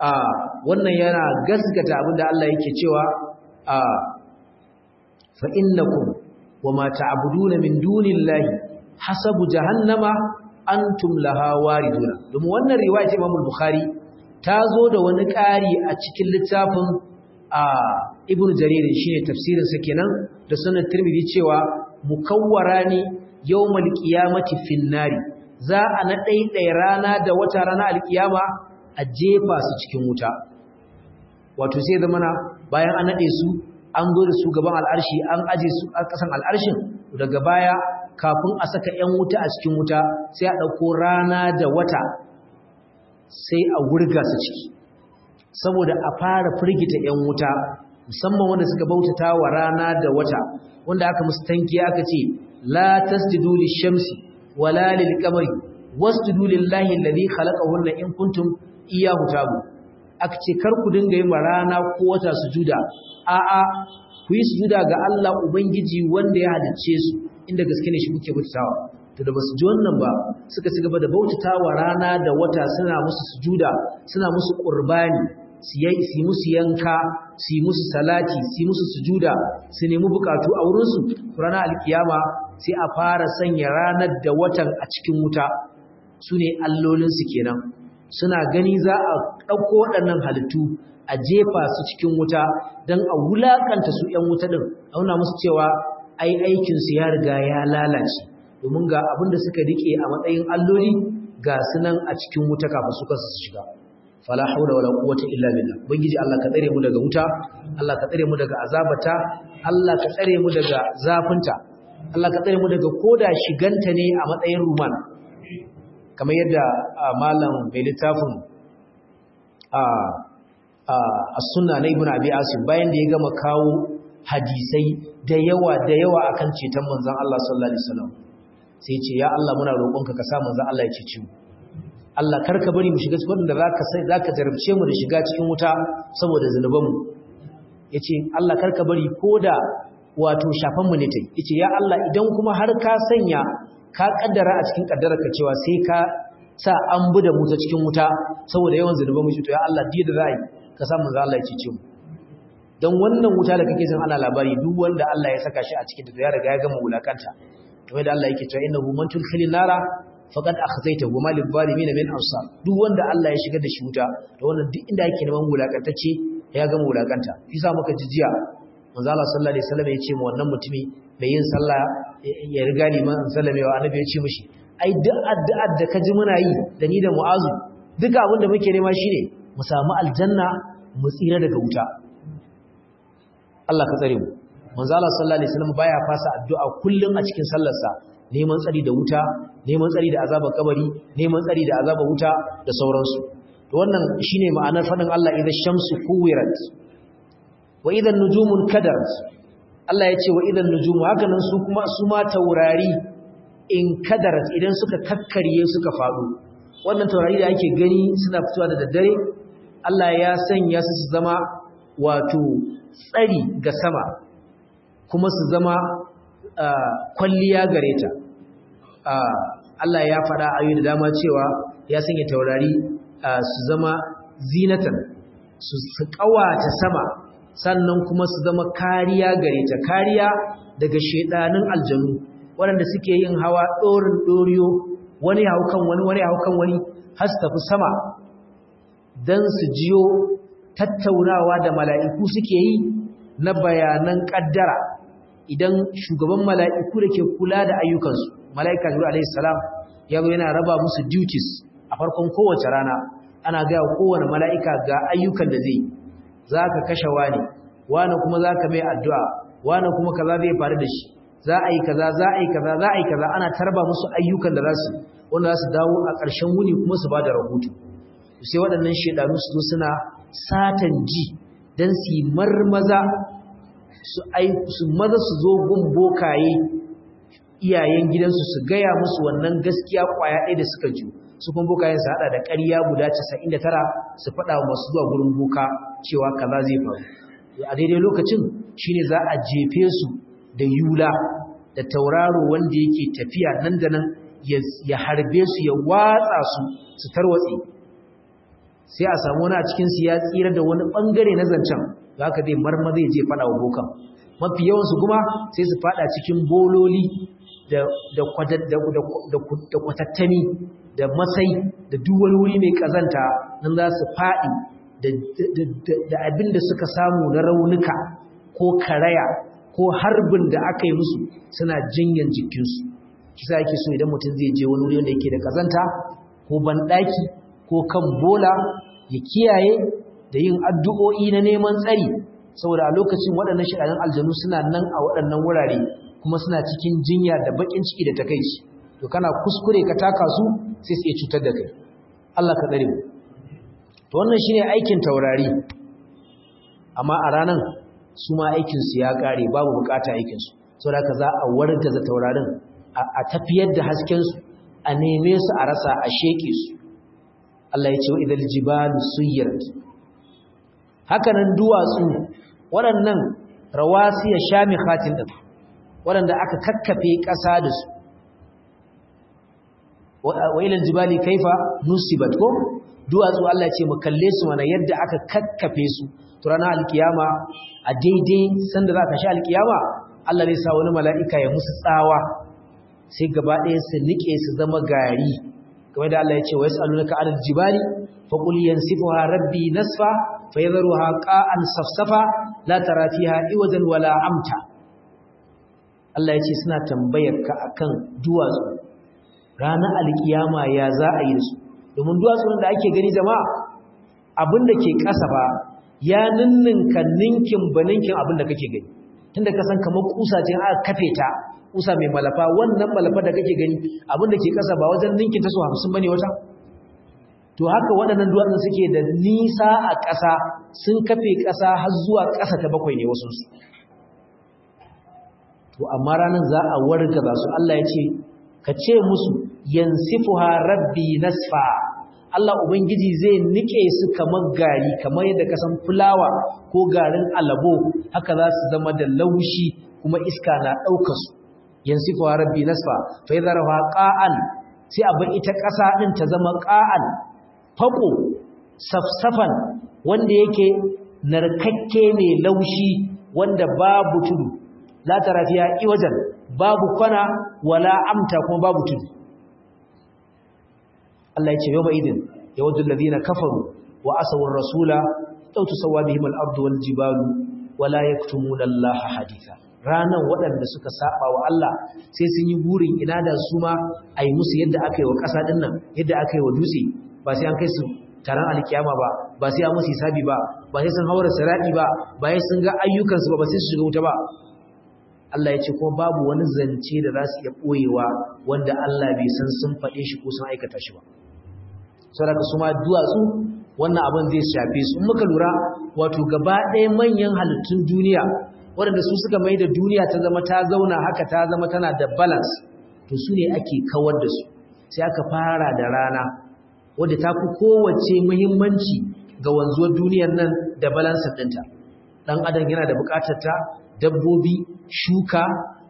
a wannan yana gaskata abinda Allah yake cewa a fa innakum wama ta'buduna min dunillahi hasabu jahannama antum laha wariduna domin wannan riwaya ta Imam Bukhari ta zo da wani ƙari a cikin littafin a Ibn Jarir shine tafsirin sa kenan da sunan Tirmidhi cewa mukawwarani yawmal qiyamati fin nari za a na ɗaiɗai rana da wata rana alkiyama a jefa su cikin wuta wato sai zama na bayan an naɗe su an zo da su gaban al'arshi an aje su a ƙasan al'arshin daga baya kafin a saka ‘yan wuta a cikin wuta sai a ɗauko rana da wata sai a wurga su ciki saboda a fara firgita ‘yan wuta musamman wanda suka bautata wa rana da wata wanda aka musu tanki aka ce la tasjudu lishamsi wala lilqamari wasjudu lillahi alladhi khalaqahunna in kuntum iyyahu tabu aka ce kar ku dinga yin rana ko wata sujuda a'a ku yi sujuda ga Allah ubangiji wanda ya halicce su inda gaske ne shi kuke bautawa to da basu ji wannan ba suka ci gaba da bautatawa rana da wata suna musu sujuda suna musu qurbani su yi musu yanka su yi musu salati su yi musu sujuda su nemi bukatu a wurinsu ranar alkiyama sai a fara sanya ranar da watan a cikin wuta su ne allolinsu kenan suna gani za a ɗauko waɗannan halittu a jefa su cikin wuta don a wulaƙanta su ‘yan wuta ɗin auna musu cewa ai aikinsu ya riga ya lalace domin ga abin da suka riƙe a matsayin alloli ga su nan a cikin wuta kafin su kansu su shiga fala haula wala quwwata illa billah ubangiji Allah ka tsare mu daga wuta Allah ka tsare mu daga azabata Allah ka tsare mu daga zafinta Allah ka tsare mu daga koda shiganta ne a matsayin ruman kamar yadda malam mai littafin a sunna na ibn abi asim bayan da ya gama kawo hadisai da yawa da yawa akan ceton manzon Allah sallallahu alaihi wasallam sai ce ya Allah muna roƙonka ka sa manzon Allah ya cece mu Allah karka bari mu shiga cikin da zaka sai zaka jarabce mu da shiga cikin wuta saboda zanubanmu yace Allah karka bari koda wato shafan mu ne tai yace ya Allah idan kuma har ka sanya ka kaddara a cikin kaddararka cewa sai ka sa an buda mu ta cikin wuta saboda yawan zanubanmu shi to ya Allah diya da zai ka samu za Allah ya cece mu dan wannan wuta da kake jin ana labari duk wanda Allah ya saka shi a cikin ta ya riga ya gama wulakanta kamar da Allah yake cewa innahu man tulkhilin nara faqad akhzayta wa malil zalimin min ansar duk wanda Allah ya shigar da shi wuta to wannan duk inda yake neman wulakantacce ya gama wulakanta shi sa muka ji jiya manzo Allah sallallahu alaihi wasallam ya ce mu wannan mutumi mai yin sallah ya riga liman sallamewa annabi ya ce mishi ai duk addu'ar da ka ji muna yi da ni da mu'azu duka abin da muke nema shine mu samu aljanna mu tsira daga wuta Allah ka tsare mu manzo Allah sallallahu alaihi wasallam baya fasa addu'a kullum a cikin sallarsa neman tsari da wuta neman tsari da azabar kabari neman tsari da azabar wuta da sauransu to wannan shine ma'anar fadin Allah idan shamsu kuwirat wa idan nujumun kadarat Allah ya ce wa idan nujumu haka nan su kuma su ma taurari in kadarat idan suka kakkarye suka faɗo wannan taurari da ake gani suna fitowa da daddare Allah ya sanya su su zama wato tsari ga sama kuma su zama kwalliya gare ta Allah ya faɗa ayoyi da dama cewa ya sanya taurari su zama zinatan su ƙawata sama sannan kuma su zama kariya gare ta kariya daga shedanin aljanu waɗanda suke yin hawa ɗorin ɗoriyo wani haukan wani wani haukan wani har su tafi sama don su jiyo tattaunawa da mala'iku suke yi na bayanan ƙaddara idan shugaban mala'iku da ke kula da ayyukansu mala'ika jiru alaihissalam ya zo yana raba musu duties a farkon kowace rana ana gaya kowane mala'ika ga ayyukan da zai za ka kashe wani wani kuma za ka mai addu'a wani kuma kaza zai faru da shi za a yi kaza za a yi kaza za a yi kaza ana tarba musu ayyukan da za su wanda za su dawo a ƙarshen wuni kuma su ba da rahoto sai waɗannan shaidanu su zo suna satan ji don su yi marmaza su maza su zo gun bokaye iyayen gidansu su gaya musu wannan gaskiya kwaya ɗaya da suka ji su kuma bokayen su haɗa da ƙarya guda 99 su faɗa wa masu zuwa gurin boka cewa kaza zai faru a daidai lokacin shine za a jefe su da yula da tauraro wanda yake tafiya nan da nan ya harbe su ya watsa su su tarwatse sai a samu wani a cikin su ya tsira da wani bangare na zancen za ka dai marma zai je fada wa bokan mafi yawansu kuma sai su fada cikin bololi da kwatattani da masai da duwal wuri mai kazanta nan za su faɗi da abin da suka samu na raunuka ko karaya ko harbin da aka yi musu suna jinyan jikinsu kisa yake so idan mutum zai je wani wuri wanda yake da kazanta ko banɗaki ko kan bola ya kiyaye da yin addu'o'i na neman tsari saboda a lokacin waɗannan shaɗanin aljanu suna nan a waɗannan wurare kuma suna cikin jinya da baƙin ciki da takaici to kana kuskure ka taka su sai su iya cutar da kai Allah ka tsare mu to wannan shine aikin taurari amma a ranan su ma aikin su ya kare babu bukata aikin su saboda haka za a wargaza taurarin a tafiyar da hasken su a neme su a rasa a sheke su Allah ya ce wa idal jibalu suyirat hakanan duwatsu waɗannan rawasiya shamikhatin din waɗanda aka kakkafe ƙasa da su wa ilal jibali kaifa nusibat ko duwatsu Allah ce mu kalle su mana yadda aka kakkafe su to ranar alkiyama a daidai sanda za ka sha alkiyama Allah zai sa wani mala'ika ya musu tsawa sai gaba ɗaya su nike su zama gari kamar da Allah ya ce wa yas'alunaka 'anil jibali fa qul yansifuha rabbi nasfa fa yadharuha qa'an safsafa la tara fiha iwajan wala amta Allah ya ce suna tambayar ka akan duwatsu ranar alkiyama ya za a yi su domin duwatsun da ake gani jama'a abin da ke ƙasa ba ya ninninka ninkin ba ninkin abin da kake gani tunda ka san kamar kusa ce aka kafe ta kusa mai malafa wannan malafa da kake gani abin da ke ƙasa ba wajen ninkin ta su hamsin bane wata to haka waɗannan duwatsun suke da nisa a ƙasa sun kafe ƙasa har zuwa ƙasa ta bakwai ne wasu su to amma ranar za a wargaza su Allah ya ce ka ce musu yansifuha rabbi nasfa Allah ubangiji zai nike su kamar gari kamar yadda ka san fulawa ko garin alabo haka za su zama da laushi kuma iska na ɗaukar su yansifuha rabbi nasfa fa yadharuha qa'an sai abin ita ƙasa din ta zama qa'an fako safsafan wanda yake narkakke mai laushi wanda babu tudu la tara fiha iwajan babu kwana wala amta kuma babu tudu Allah ya ce yawma idin yawaddu alladhina kafaru wa asawu ar-rasula law tusawwa bihim al-ardu wal jibalu wala yaktumuna Allah haditha ranan waɗanda suka saba wa Allah sai sun yi burin ina da su ma ai musu yadda aka yi wa ƙasa din nan yadda aka yi wa dutse ba sai an kai su taron alkiyama ba ba sai an musu hisabi ba ba sai sun haura sirati ba ba sai sun ga ayyukansu ba ba sai su shiga wuta ba Allah ya ce kuma babu wani zance da za su iya ɓoyewa wanda Allah bai san sun faɗe shi ko sun aikata shi ba. Saboda su ma duwatsu wannan abin zai shafe su. In muka lura wato gaba ɗaya manyan halittun duniya waɗanda su suka mai da duniya ta zama ta zauna haka ta zama tana da balance to su ne ake kawar da su. Sai aka fara da rana wadda ta fi kowace muhimmanci ga wanzuwar duniyar nan da balance ɗinta. Ɗan adam yana da buƙatar ta dabbobi shuka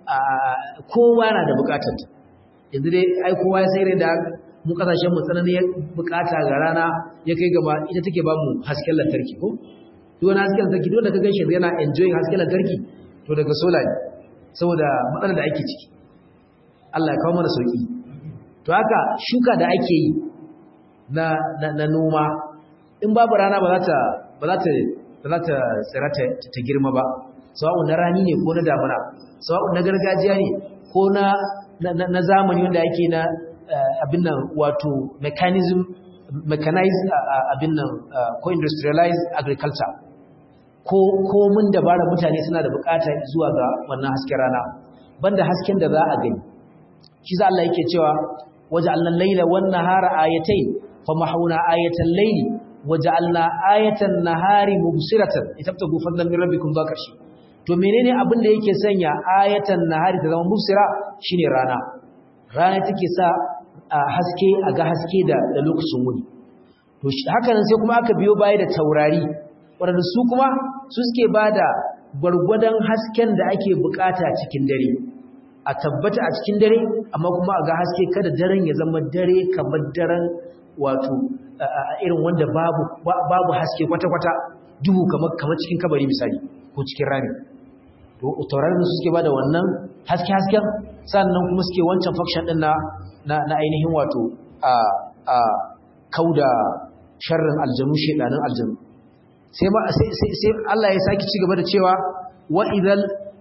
kowa na da bukatar ta yanzu dai ai kowa ya sai da mu kasashen mu tsananin bukata ga rana ya kai gaba ita take ba mu hasken lantarki ko duk wani hasken lantarki dole ka ganshi yana enjoying hasken lantarki to daga solar ne saboda matsalar da ake ciki Allah ya kawo mana sauki to haka shuka da ake yi na na noma in babu rana ba za ta ba za ta ba za ta tsira ta girma ba sawa'un na rani ne ko na damuna sawa'un na gargajiya ne ko na na zamani wanda yake na abin nan wato mechanism mechanized abin nan ko industrialized agriculture ko ko mun dabara mutane suna da bukata zuwa ga wannan hasken rana banda hasken da za a gani shi za Allah yake cewa waja'alna al-laila wan-nahara ayatayn famahawna ayatal layli waja'alna ayatan nahari mubsiratan litabtagu fadlan min rabbikum ba kashi to menene abin da yake sanya ayatan nahari ta zama mubsira shine rana rana take sa haske a ga haske da da lokacin wuni to haka nan sai kuma aka biyo baya da taurari wanda su kuma su suke bada gwargwadon hasken da ake bukata cikin dare a tabbata a cikin dare amma kuma a ga haske kada daren ya zama dare kamar daren wato irin wanda babu babu haske kwata-kwata duhu kamar kamar cikin kabari misali ko cikin rami to taurarin su suke bada wannan haske-hasken sannan kuma suke wancan function din na na ainihin wato a a kauda sharrin aljanu shedanin aljanu sai ma sai sai Allah ya saki ci gaba da cewa wa idal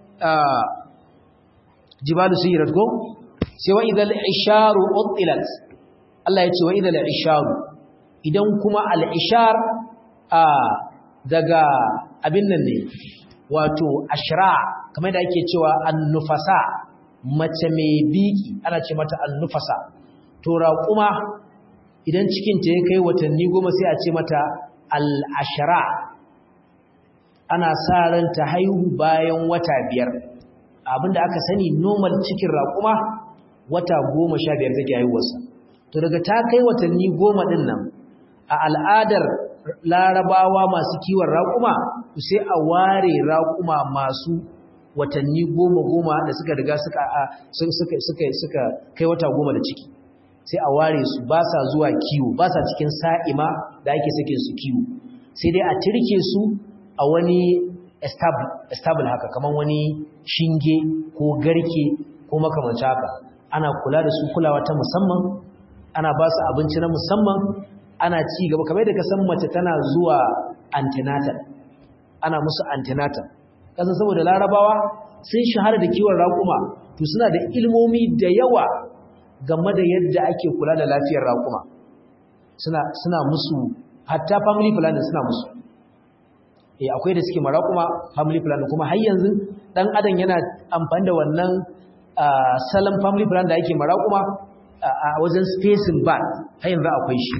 jibalu suyirat ko sai wa idal isharu utilat Allah ya ce wa idal isharu idan kuma al ishar a daga abin nan ne wato ashra kamar da ake cewa annufasa mace mai biki ana ce mata annufasa to raquma idan cikin ta ya kai watanni goma sai a ce mata al-ashra ana sa ran ta haihu bayan wata biyar abinda aka sani normal cikin raƙuma wata goma sha biyar take haihuwarsa to daga ta kai watanni goma ɗin nan a al'adar larabawa masu kiwon raƙuma sai a ware raƙuma masu watanni goma goma da suka riga suka suka kai wata goma da ciki sai a ware su ba sa zuwa kiwo ba sa cikin sa'ima da ake sakin su kiwo sai dai a tirke su a wani estable haka kamar wani shinge ko garke ko makamanci haka ana kula da su kulawa ta musamman ana ba su abinci na musamman ana ci gaba kamar da ka san mace tana zuwa antenatal ana musu antenatal kasan saboda larabawa sun shahara da kiwon raƙuma to suna da ilmomi da yawa game da yadda ake kula da lafiyar raƙuma suna suna musu hatta family planning suna musu eh akwai da suke maraƙuma family planning kuma har yanzu dan adam yana amfani da wannan salon family planning da ake maraƙuma a wajen spacing ba har yanzu akwai shi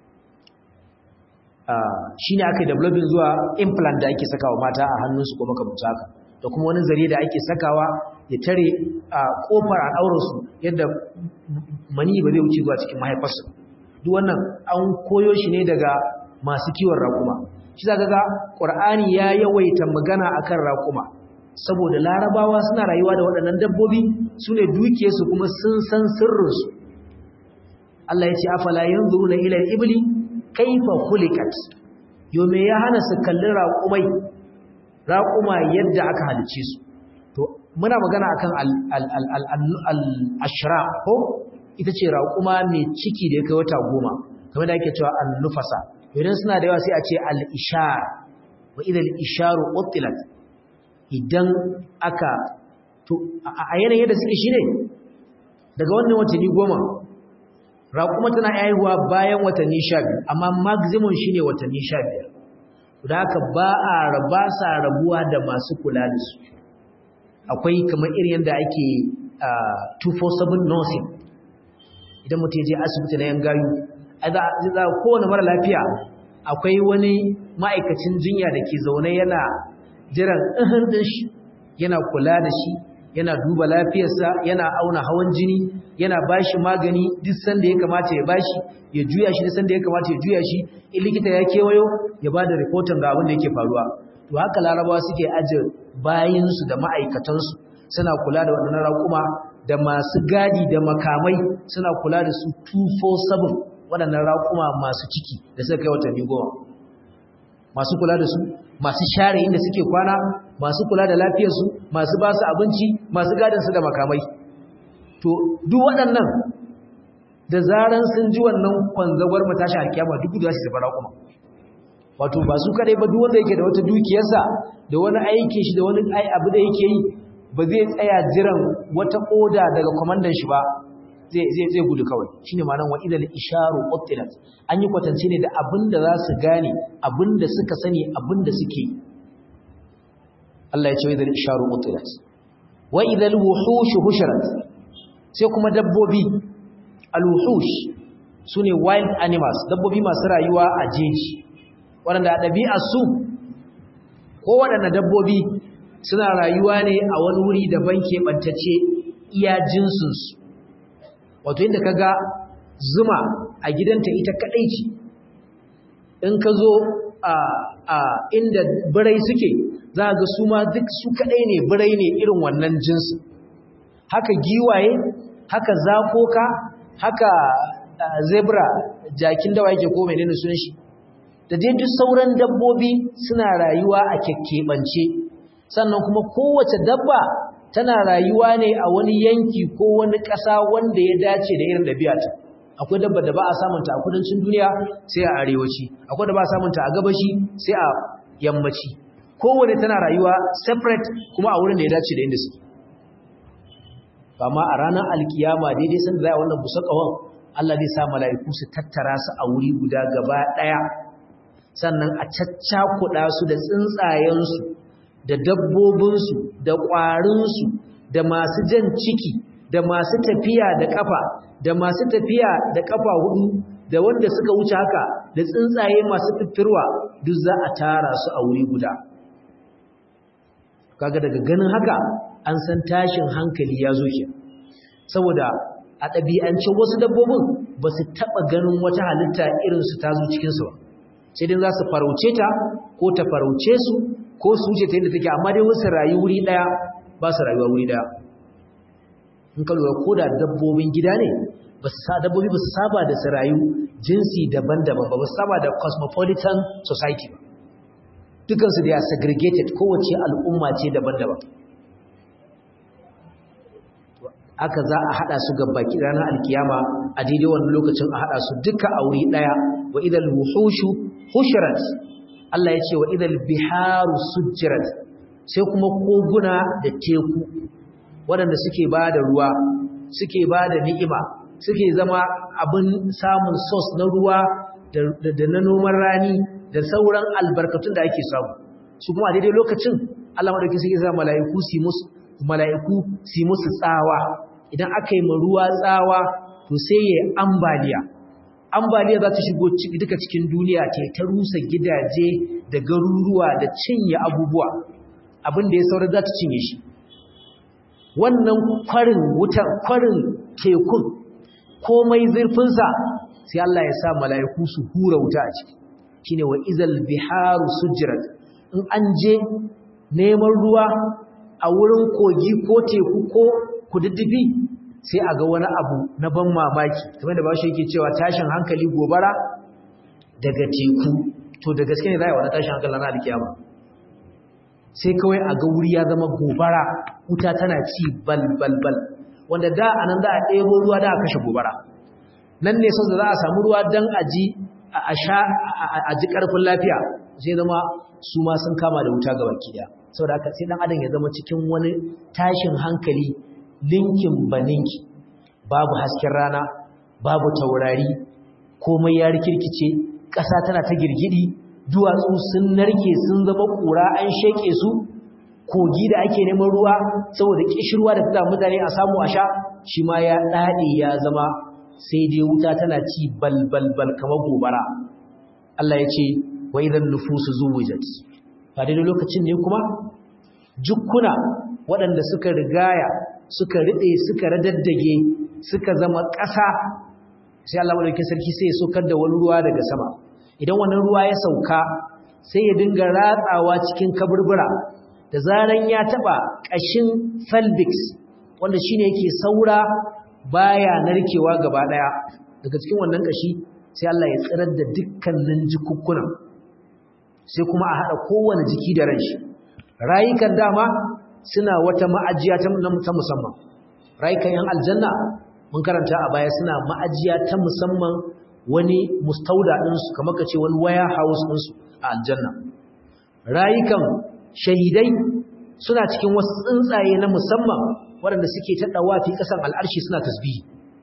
shi ne aka yi developing zuwa implant da ake sakawa mata a hannunsu ko makamta haka da kuma wani zare da ake sakawa ya tare a kofar a ɗaurarsu yadda mani ba zai wuce zuwa cikin mahaifarsu duk wannan an koyo shi ne daga masu kiwon raƙuma shi za ga ƙur'ani ya yawaita magana akan raƙuma saboda larabawa suna rayuwa da waɗannan dabbobi su ne dukiyarsu kuma sun san sirrinsu Allah ya ce afala yanzuruna ila al-ibli kaifa khuliqat yo me ya hana su kalli raƙumai raƙuma yadda aka halice su to muna magana akan al-ashra ko ita ce raƙuma mai ciki da ya kai wata goma kamar da ake cewa al-nufasa idan suna da yawa sai a ce al-ishar wa idha al-isharu utilat idan aka to a yanayin da suke shine daga wannan watanni goma raƙuma tana haihuwa bayan watanni sha biyu amma maximum shine watanni sha biyar da haka ba a raba sa rabuwa da masu kula da su akwai kamar irin yadda ake 247 nursing idan mutum je asibiti na yan gayu za kowane mara lafiya akwai wani ma'aikacin jinya da ke zaune yana jiran ɗin ɗin shi yana kula da shi yana duba lafiyarsa yana auna hawan jini yana bashi magani duk sanda ya kamata ya bashi ya juya shi duk sanda ya kamata ya juya shi in likita ya kewayo ya bada rahoton ga abin da yake faruwa to haka larabawa suke aje bayinsu da ma'aikatansu suna kula da waɗannan raƙuma da masu gadi da makamai suna kula da su 247 waɗannan raƙuma masu ciki da suka kai watanni goma masu kula da su masu share inda suke kwana masu kula da lafiyarsu masu ba su abinci masu gadinsu da makamai to duk waɗannan da zaran sun ji wannan kwanzagwar matashi alkiyama duk da su zaba kuma wato ba su kadai ba duk wanda yake da wata dukiyarsa da wani aikin shi da wani abu da yake yi ba zai tsaya jiran wata oda daga kwamandan shi ba zai zai gudu kawai shine ma'anar wa idal isharu utilat an yi kwatance ne da abinda za su gane abinda suka sani abinda suke Allah ya ce wa idal isharu utilat wa idal wuhush hushirat sai kuma dabbobi al-wuhush sune wild animals dabbobi masu rayuwa a jeji waɗanda a ɗabi'ar su ko waɗanda dabbobi suna rayuwa ne a wani wuri daban keɓantacce iya jinsinsu wato inda ka ga zuma a gidanta ita kaɗai ce in ka zo a inda birai suke za ga su ma duk su kaɗai ne birai ne irin wannan jinsin haka giwaye haka zakoka haka zebra jakin dawa yake ko menene sunan shi da dai duk sauran dabbobi suna rayuwa a kekkebance sannan kuma kowace dabba tana rayuwa ne a wani yanki ko wani ƙasa wanda ya dace da irin ɗabi'ata akwai dabba da ba a samunta a kudancin duniya sai a arewaci akwai da ba a samunta a gabashi sai a yammaci kowane tana rayuwa separate kuma a wurin da ya dace da inda suke amma a ranar alkiyama daidai sanda za a wannan busa ƙawon Allah zai sa mala'iku su tattara su a wuri guda gaba ɗaya sannan a caccakuɗa su da tsuntsayensu da dabbobinsu da ƙwarinsu da masu jan ciki da masu tafiya da ƙafa da masu tafiya da ƙafa hudu da wanda suka wuce haka da tsuntsaye masu fiffirwa duk za a tara su a wuri guda kaga daga ganin haka an san tashin hankali ya zo ke saboda a ɗabi'ancin wasu dabbobin ba su taɓa ganin wata halitta irinsu ta zo cikinsu ba sai dai za su farauce ta ko ta farauce su ko su wuce ta yadda take amma dai wasu rayu wuri ɗaya ba su rayuwa wuri ɗaya in ka lura ko da dabbobin gida ne ba su dabbobi ba su saba da su rayu jinsi daban-daban ba ba su saba da cosmopolitan society ba dukansu da ya segregated kowace al'umma ce daban-daban aka za a hada su baki ranar alkiyama a daidai wannan lokacin a hada su duka a wuri daya wa idal wuhushu hushirat Allah ya ce wa idal biharu sujjirat sai kuma koguna da teku waɗanda suke ba da ruwa suke ba da ni'ima suke zama abin samun source na ruwa da na noman rani da sauran albarkatun da ake samu su kuma a daidai lokacin Allah madauki suke sa mala'iku su musu mala'iku su musu tsawa idan aka yi ruwa tsawa to sai ya ambaliya ambaliya za ta shigo duka cikin duniya ta ta rusa gidaje da garuruwa da cinye abubuwa abin da ya saura za ta cinye shi wannan kwarin wutar kwarin tekun komai zurfinsa sai Allah ya sa mala'iku su hura wuta a ciki shine wa izal biharu sujrat in an je neman ruwa a wurin kogi ko teku ko kududdufi sai a ga wani abu na ban mamaki kamar da bashi yake cewa tashin hankali gobara daga teku to da gaske ne za a yi wani tashin hankali na alkiyama sai kawai a ga wuri ya zama gobara wuta tana ci bal bal bal wanda da anan za a ɗebo ruwa da a kashe gobara nan ne sau da za a samu ruwa don a ji a sha a ji ƙarfin lafiya sai zama su ma sun kama da wuta ga baki daya saboda haka sai dan adam ya zama cikin wani tashin hankali linkin baninki babu hasken rana babu taurari komai ya rikirkice ƙasa tana ta girgidi duwatsu sun narke sun zama ƙura an sheke su kogi da ake neman ruwa saboda kishirwa da fita mutane a samu a sha shi ma ya dade ya zama sai dai wuta tana ci bal bal bal kamar gobara Allah ya ce wa idan nufusu zuwijat fa dai lokacin ne kuma jukkuna waɗanda suka rigaya suka ride suka radaddage suka zama ƙasa sai Allah madaukakin sarki sai ya sokar da wani ruwa daga sama idan wannan ruwa ya sauka sai ya dinga ratsawa cikin kaburbura da zaran ya taba ƙashin pelvic wanda shine yake saura baya narkewa gaba daya daga cikin wannan ƙashi sai Allah ya tsirar da dukkanin jikukkunan sai kuma a hada kowane jiki da ranshi rayukan dama suna wata ma'ajiya ta musamman rayukan yan aljanna mun karanta a baya suna ma'ajiya ta musamman wani mustauda ɗinsu kamar ka ce wani waya house ɗinsu a aljanna rayukan shahidai suna cikin wasu tsuntsaye na musamman waɗanda suke taɗawa fi ƙasan al'arshi suna tasbihi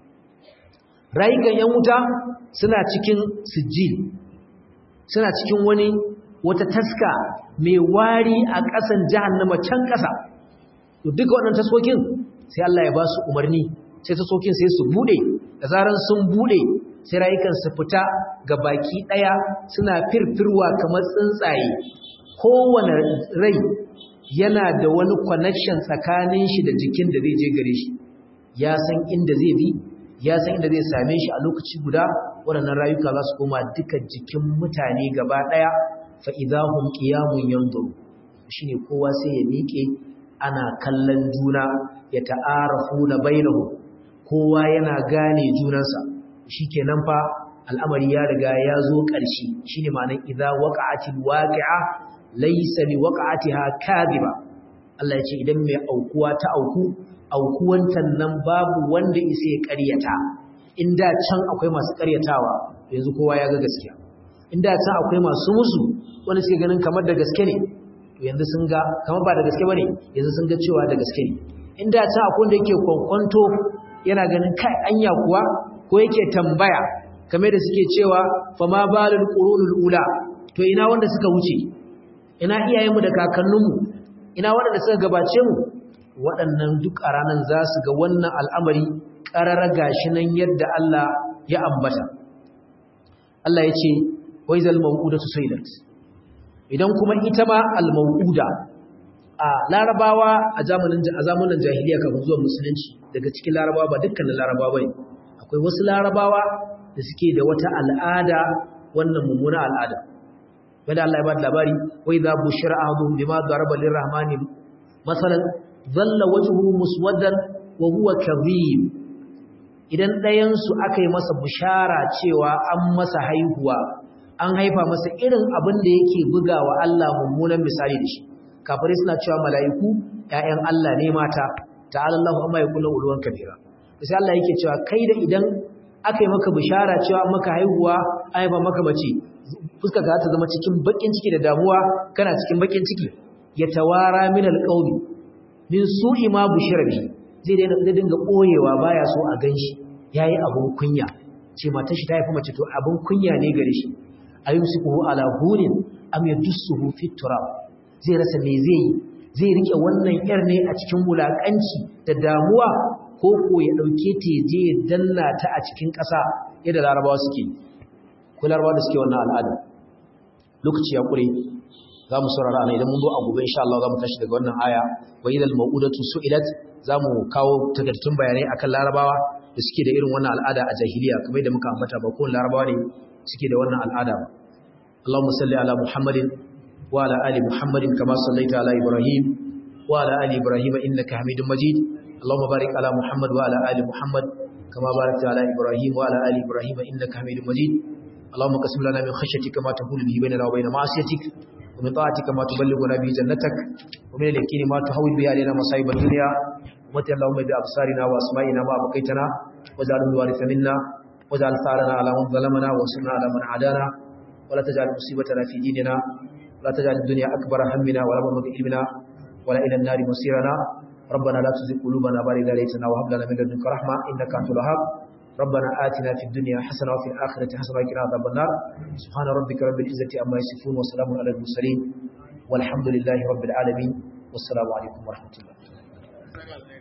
rayukan yan wuta suna cikin sijil suna cikin wani wata taska mai wari a ƙasan jahannama can ƙasa to duka waɗannan taskokin sai Allah ya ba su umarni sai taskokin sai su bude da zaran sun bude sai rayukan su fita ga baki ɗaya suna firfirwa kamar tsuntsaye kowane rai yana da wani connection tsakanin shi da jikin da zai je gare shi ya san inda zai bi ya san inda zai same shi a lokaci guda waɗannan rayuka za su koma duka jikin mutane gaba ɗaya fa idahum qiyamun yanzuru shine kowa sai ya miƙe ana kallon juna ya ta'arafu na bainahu kowa yana gane junansa shikenan fa al'amari ya riga ya zo ƙarshe shine ma'anar idza waqa'atil waqi'a laysa li waqa'atiha kadhiba Allah ya ce idan mai aukuwa ta auku aukuwantan nan babu wanda isa ya ƙaryata inda can akwai masu ƙaryatawa yanzu kowa ya ga gaskiya inda can akwai masu musu wanda suke ganin kamar da gaske ne yanzu sun ga kamar ba da gaske bane yanzu sun ga cewa da gaske ne inda can akwai wanda yake kwankwanto yana ganin kai anya kuwa ko yake tambaya kamar da suke cewa fa ma balul qurunul ula to ina wanda suka wuce ina iyayenmu da kakanninmu ina waɗanda suka gabace mu waɗannan duk a ranar za su ga wannan al'amari ƙararra gashi nan yadda Allah ya ambata Allah ya ce wai zal mawuda su saidat idan kuma ita ma al-mawuda a larabawa a zamanin jahiliya kafin zuwa musulunci daga cikin larabawa ba dukkanin larabawa bane akwai wasu larabawa da suke da wata al'ada wannan mummuna al'ada wanda Allah ya ba da labari wai za bushira ahadum bima daraba lirrahmani masalan dhalla wajhuhu muswaddan wa huwa kadhib idan ɗayan su aka yi masa bushara cewa an masa haihuwa an haifa masa irin abin da yake bugawa Allah mummunan misali da shi kafirai suna cewa mala'iku ƴaƴan Allah ne mata ta'ala Allahu amma yaqulu ulwan kabira sai Allah yake cewa kai da idan aka yi maka bishara cewa maka haihuwa an haifa maka mace fuska ka ta zama cikin bakin ciki da damuwa kana cikin bakin ciki ya tawara min alqawmi min su'i ma bushira bi zai daina da dinga koyewa baya so a ganshi yayi abun kunya ce matar shi ta haifa mace to abun kunya ne gare shi ayumsikuhu ala hunin am yadussuhu fi turab zai rasa me zai yi zai rike wannan yar ne a cikin wulakanci da damuwa ko ko ya dauke ta je ya danna ta a cikin ƙasa yadda larabawa suke ko larabawa da suke wannan al'ada lokaci ya kure za mu saurara ana idan mun zo a gobe insha Allah za mu tashi daga wannan aya wa idal mau'udatu su'ilat za mu kawo takardattun bayanai akan larabawa da suke da irin wannan al'ada a jahiliya kamar da muka ambata ba kowane larabawa ne suke da wannan al'ada ba Allahumma salli ala Muhammadin wa ala ali Muhammadin kama sallaita ala Ibrahim wa ala ali Ibrahim innaka Hamidum Majid Allahumma barik ala Muhammad wa ala ali Muhammad kama barakta ala Ibrahim wa ala ali Ibrahim innaka Hamidum Majid Allahumma qasim lana min khashyatika ma tahulu bihi bainana wa bain ma'asiyatik wa min ta'atika ma tuballighuna bihi jannatak wa min al-yaqini ma tuhawwil bihi alaina masa'ib ad-dunya wa اللهم بأبصارنا وأسمائنا ما بقيتنا واجعل الوارث منا واجعل ثارنا على من ظلمنا وانصرنا على من عادانا ولا تجعل مصيبتنا في ديننا ولا تجعل الدنيا أكبر همنا ولا مبلغ علمنا ولا إلى النار مصيرنا ربنا لا تزغ قلوبنا بعد إذ هديتنا وهب لنا من لدنك رحمة إنك أنت الوهاب ربنا آتنا في الدنيا حسنة وفي الآخرة حسنة وقنا عذاب النار سبحان ربك رب العزة عما يصفون وسلام على المرسلين والحمد لله رب العالمين والسلام عليكم ورحمة الله